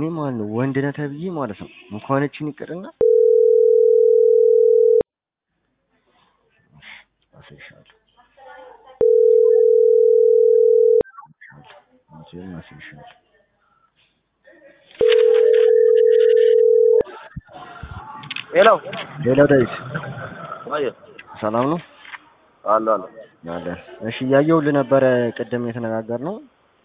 እኔ ማለት ነው ወንድ ነህ ተብዬ ማለት ነው እንኳን እችን ይቅርና አስይሻለሁ አንቺን አስይሻለሁ ሄሎ ሌላው ዳዊት ወይ ሰላም ነው አለ አለ አለ እሺ እያየሁልህ ነበረ ቅድም የተነጋገርነው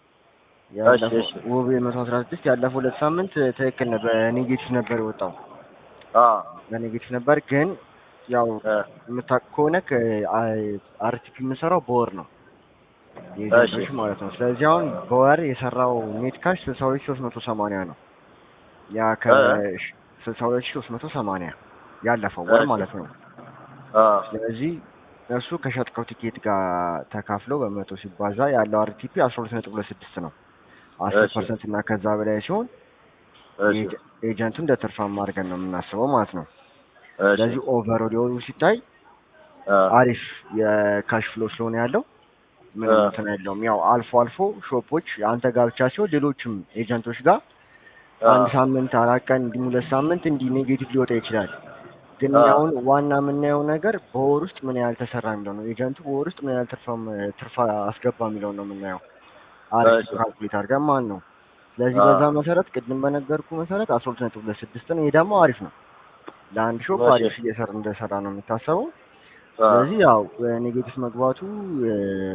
ያለፈው እሺ። ውብ የመቶ አስራ ስድስት ያለፈው ሁለት ሳምንት ትክክል ነበር በኔጌቲቭ ነበር የወጣው አ በኔጌቲቭ ነበር ግን ያው እ የምታውቅ ከሆነ አርቲፒ የምሰራው በወር ነው የኤጀንቶች ማለት ነው። ስለዚህ አሁን በወር የሰራው ኔት ካሽ ስልሳ ሁለት ሺህ ሶስት መቶ ሰማንያ ነው። ያ ከስልሳ ሁለት ሺህ ሶስት መቶ ሰማንያ ያለፈው ወር እሺ። ማለት ነው። አ ስለዚህ እሱ ከሸጥከው ቲኬት ጋር ተካፍሎ በመቶ ሲባዛ ያለው አርቲፒ አስራ ሁለት ነጥብ ሁለት ስድስት ነው። አስር እሺ። ፐርሰንት እና ከዛ በላይ ሲሆን እሺ ኤጀ- ኤጀንቱ እንደ ትርፋማ አድርገን ነው የምናስበው ማለት ነው። እሺ ስለዚህ ኦቨር ሊሆኑ ሲታይ አ አሪፍ የካሽ ፍሎ ስለሆነ ያለው ምንም አ እንትን የለውም። ያው አልፎ አልፎ ሾፖች አንተ ጋር ብቻ ሲሆን ሌሎችም ኤጀንቶች ጋር አ አንድ ሳምንት አራት ቀን እንዲህ ሁለት ሳምንት እንዲህ ኔጌቲቭ ሊወጣ ይችላል። ግን አ አሁን ዋና የምናየው ነገር በወር ውስጥ ምን ያህል ተሰራ የሚለው ነው። ኤጀንቱ በወር ውስጥ ምን ያህል ትርፋም ትርፋ አስገባ የሚለው ነው የምናየው። አሪፍ እሺ። ካልኩሌት አድርገን ማን ነው። ስለዚህ አ በዛ መሰረት ቅድም በነገርኩ መሰረት አስራ ሁለት ነጥብ ሁለት ስድስት ነው። ይሄ ደግሞ አሪፍ ነው። ለአንድ ሾፕ እሺ። አሪፍ እየሰራ እንደሰራ ነው የሚታሰበው። አ ስለዚህ ያው ኔጌቲቭ መግባቱ እ፣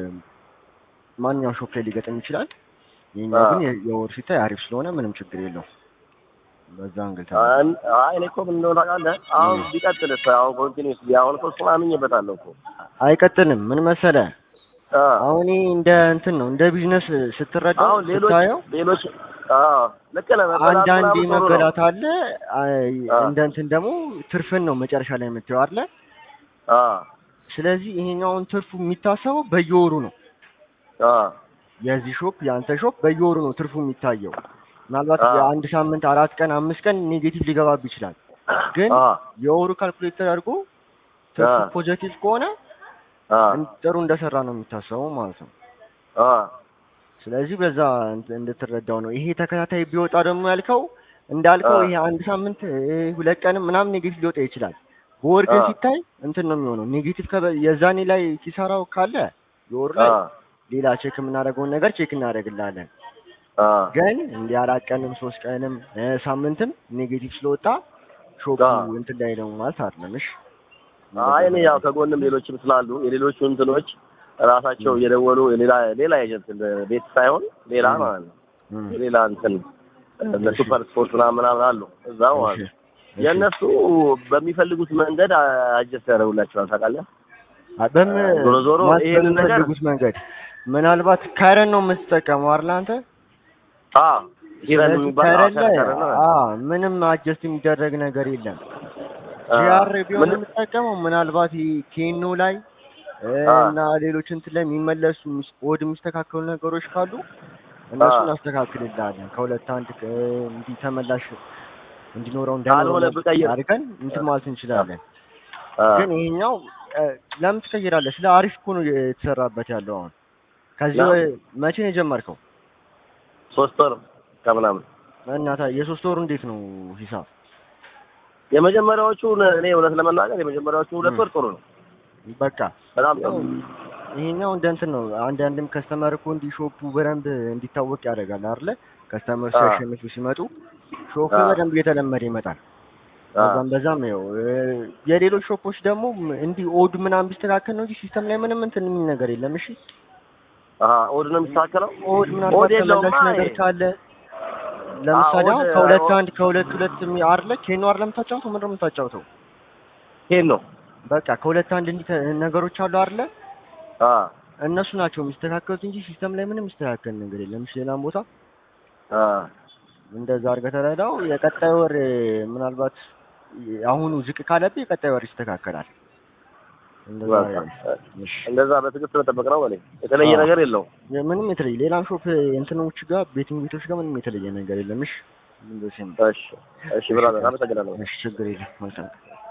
ማንኛውም ሾፕ ላይ ሊገጥም ይችላል። የኛ አ ግን የ- የወር ሲታይ አሪፍ ስለሆነ ምንም ችግር የለውም። በዛ እንግል አን- አይ እኔ እኮ ምን እንደሆነ ታውቃለህ? አሁን ቢቀጥልስ አሁን ኮንቲኒስ አሁን እኮ እሱን አምኜበታለሁ እኮ አይቀጥልም። ምን መሰለ አ አሁን ይሄ እንደ እንትን ነው እንደ ቢዝነስ ስትረዳው አሁን ሌሎች ስታየው ሌሎች አ ልክ ነህ መበላት አንዳንድ ምናምን ጥሩ ነው። መበላት አለ። አይ፣ አ እንደ እንትን ደግሞ ትርፍን ነው መጨረሻ ላይ የምትየው አይደለ? አ ስለዚህ ይሄኛውን ትርፉ የሚታሰበው በየወሩ ነው። አ የዚህ ሾፕ የአንተ ሾፕ በየወሩ ነው ትርፉ የሚታየው። ምናልባት አ የአንድ ሳምንት አራት ቀን አምስት ቀን ኔጌቲቭ ሊገባብ ይችላል። ግን አ የወሩ ካልኩሌት ተደርጎ ትርፉ አ ፖዘቲቭ ከሆነ አ እን- ጥሩ እንደሰራ ነው የሚታሰበው ማለት ነው። አ ስለዚህ በዛ እንት- እንድትረዳው ነው። ይሄ ተከታታይ ቢወጣ ደግሞ ያልከው እንዳልከው አ ይሄ አንድ ሳምንት እ፣ ሁለት ቀንም ምናምን ኔጌቲቭ ሊወጣ ይችላል። በወር ግን አ ሲታይ እንትን ነው የሚሆነው። ኔጌቲቭ ከበ- የዛኔ ላይ ኪሳራው ካለ የወሩ አ ላይ ሌላ ቼክ የምናደርገውን ነገር ቼክ እናደርግላለን። አ ግን እንዲህ አራት ቀንም ሶስት ቀንም እ፣ ሳምንትም ኔጌቲቭ ስለወጣ ሾፑ አ እንትን ላይ ነው ማለት አይደለም። እሺ አይ እኔ እንደዛ ያው ከጎንም ሌሎችም ስላሉ የሌሎቹ እንትኖች ራሳቸው እየደወሉ የሌላ ሌላ ኤጀንት ቤት ሳይሆን ሌላ እም፣ ማለት ነው እም፣ የሌላ እንትን እነ እሺ ሱፐር ስፖርት ምናምን ምናምን አሉ እዛው እሺ ማለት ነው። እሺ የእነሱ በሚፈልጉት መንገድ አጀስት ያደርጉላቸዋል ታውቃለህ። አ- በም ዞሮ ዞሮ ማለት ይሄንን ነገር በምትፈልጉት መንገድ ምናልባት ካይረን ነው የምትጠቀመው አይደል አንተ? አ ሂረን ስለዚህ የሚባል ካይረን ላይ አከራከረ ነው አ ምንም አጀስት የሚደረግ ነገር የለም። አ ጂአር ቢሆን ምን የምትጠቀመው ምናልባት ይሄ ኬኖ ላይ እ፣ አ እና ሌሎች እንትን ላይ የሚመለሱ ሚስ- ወድ የሚስተካከሉ ነገሮች ካሉ አ እነሱን እናስተካክልልሃለን። ከሁለት አንድ እ፣ እንዲህ ተመላሽ እንዲኖረው እንዳይኖረው ካልሆነ ብቀይር አድርገን እንትን ማለት እንችላለን። አ ግን ይሄኛው እ፣ ለምን ትቀይራለህ? ስለ አሪፍ እኮ ነው የተሰራበት ያለው አሁን። ከዚህ ነው ወ- መቼ ነው የጀመርከው? ሶስት ወር ከምናምን እና ታ- የሶስት ወሩ እንዴት ነው ሂሳብ? የመጀመሪያዎቹ እኔ እውነት ለመናገር የመጀመሪያዎቹ ሁለት እም፣ ወር ጥሩ ነው። በቃ በጣም ጥሩ ያው ይሄኛው እንደ እንትን ነው። አንዳንድም ከስተመር እኮ እንዲህ ሾፑ በደንብ እንዲታወቅ ያደርጋል አይደለ? ከስተመር አ ሲያሸንፉ ሲመጡ ሾፑ አ በደንብ እየተለመደ ይመጣል። አ በዛም በዛም ይኸው እ፣ የሌሎች ሾፖች ደግሞ ም- እንዲህ ኦድ ምናምን ቢስተካከል ነው እንጂ ሲስተም ላይ ምንም እንትን የሚል ነገር የለም። እሺ አሀ ኦድ ነው የሚስተካከለው። ኦድ ምናልባት ኦድ የለውማ ተመላሽ ነገር ይሄ ካለ አ ለምሳሌ ኦድ አሁን ከሁለት ኦ- አንድ ከሁለት ሁለት የሚ- አይደለ ኬኖ አይደለ የምታጫውተው ምንድን ነው የምታጫውተው? ይሄን ነው በቃ ከሁለት አንድ እንዲህ ተ- ነገሮች አሉ አይደለ አ እነሱ ናቸው የሚስተካከሉት እንጂ ሲስተም ላይ ምንም የሚስተካከል ነገር የለም። እሺ ሌላም ቦታ አ እንደዛ አድርገህ ተረዳው። የቀጣይ ወር እ፣ ምናልባት አሁኑ ዝቅ ካለብህ የቀጣይ ወር ይስተካከላል። እንደዛ በቃ እሺ እንደዛ በትዕግስት መጠበቅ ነው። በላይ የተለየ አዎ ነገር የለውም። ምንም የተለየ ሌላም ሾፕ እንትኖች ጋር ቤቲንግ ቤቶች ጋር ምንም የተለየ ነገር የለም። እሺ እንደዚህ ነው። እሺ እሺ እሺ ብራዘር አመሰግናለሁ። እሺ ችግር የለም። መልካም